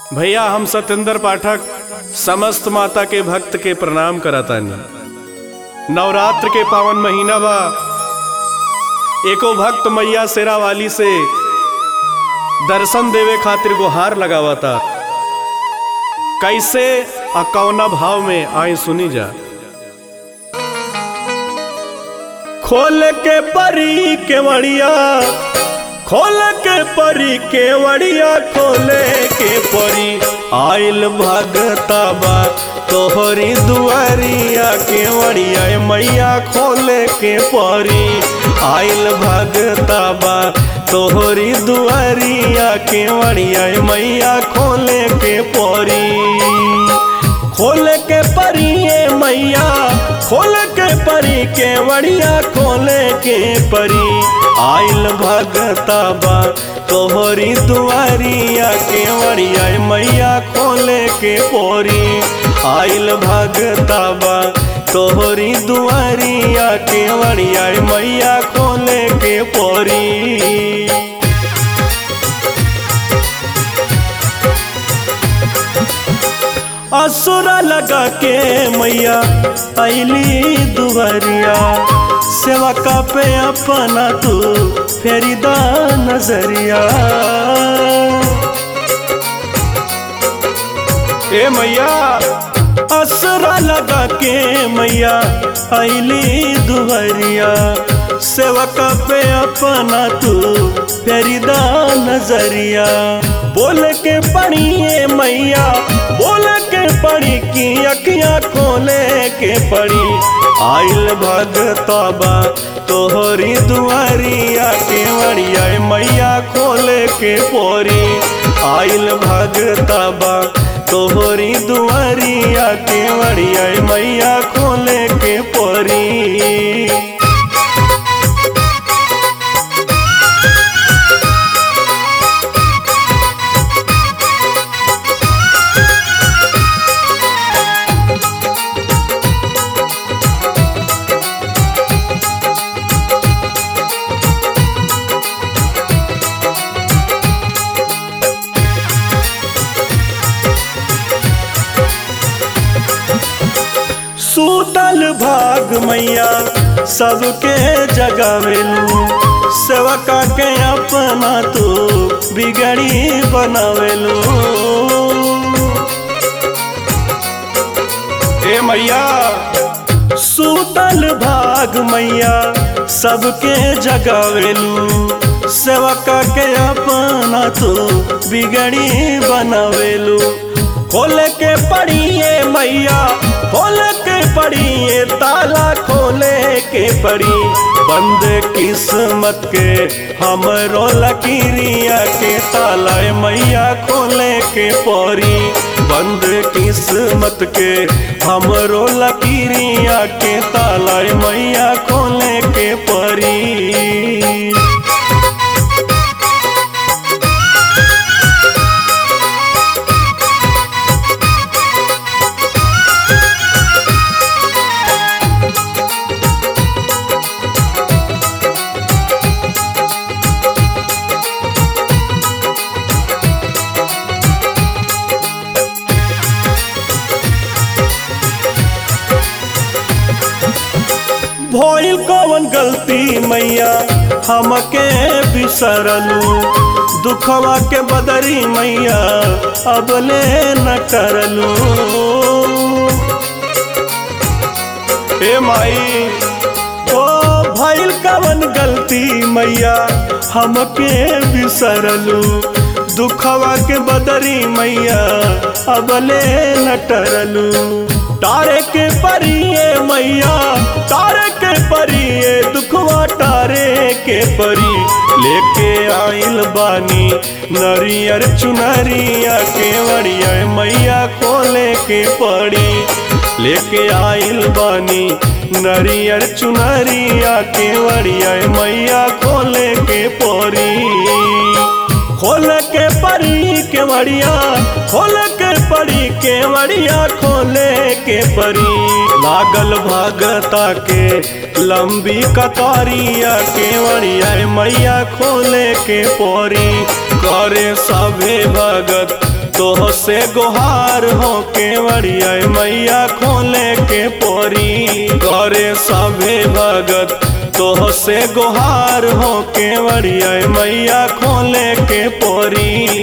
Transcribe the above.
भैया हम सत्येंद्र पाठक समस्त माता के भक्त के प्रणाम करतानी नवरात्र के पावन महीना बा एको भक्त मैया शेरा वाली से दर्शन देवे खातिर गुहार लगावता कैसे आ कौना भाव में आए सुनी जा खोल के परी केवड़िया खोल के परी केवड़िया खोले के परी आइल भगता बा तोहरी दुआरिया केवड़िया मैया खोले के परी आइल भगता बा तोहरी दुआरिया केवड़िया मैया खोले के परी खोल के परी ए मैया खोल के परी के वड़िया खोले के परी आइल भगता बा तोहरी दुआरिया के वड़िया मैया खोले के पोरी आइल भगता बा तोहरी दुआरिया के वड़िया मैया खोले के पोरी असुरा लगा के मैया अली दुआरिया सेवा का पे अपना तू फेरी दा नजरिया ए मैया असुरा लगा के मैया अली दुआरिया सेवा का पे अपना तू फेरी दा नजरिया बोल के पढ़िए मैया बोल के पढ़ी की अखियाँ खोले के पढ़ी आइल भगता बा तोहरी दुआरिया के वड़िया मैया खोले के पोरी आइल भगता बा तोहरी दुआरिया के वड़िया मैया खोले के पोरी सूतल भाग मैया सबके जगावेलू सेवका के अपना तू बिगड़ी बनावेलू ए मैया सूतल भाग मैया सबके जगावेलू सेवका के अपना तू बिगड़ी बनावेलू खोल के पढ़िए मैया खोल के पढ़िए ताला खोले के पड़ी बंद किस्मत के हमरो लकीरिया के ताला मैया खोले के पड़ी बंद किस्मत के हमरो लकीरिया के ताला मैया खोले के पड़ी भइल कवन गलती मैया हमके बिसरलू दुखवा के बदरी मैया अब ले न करलू ए माई ओ भइल कवन गलती मैया हमके बिसरलू दुखवा के बदरी मैया अब ले न टरलू तारे के परिए मैया तारे के परिए दुखवा तारे के परी लेके आइल बानी नरियर चुनरिया के वड़िया मैया खोले के पड़ी लेके आइल बानी नरियर चुनरिया के वड़िया मैया खोले के पड़ी खोल के परी के वड़िया खोल के परी के वड़िया खोले के परी लागल भगता के लंबी कतारिया के वड़िया मैया खोले के परी करे सभे भगत तोह से गुहार हो केवड़िया मैया खोले के पोरी करे सभे भगत तोह से गुहार हो केवड़िया मैया खोले के पोरी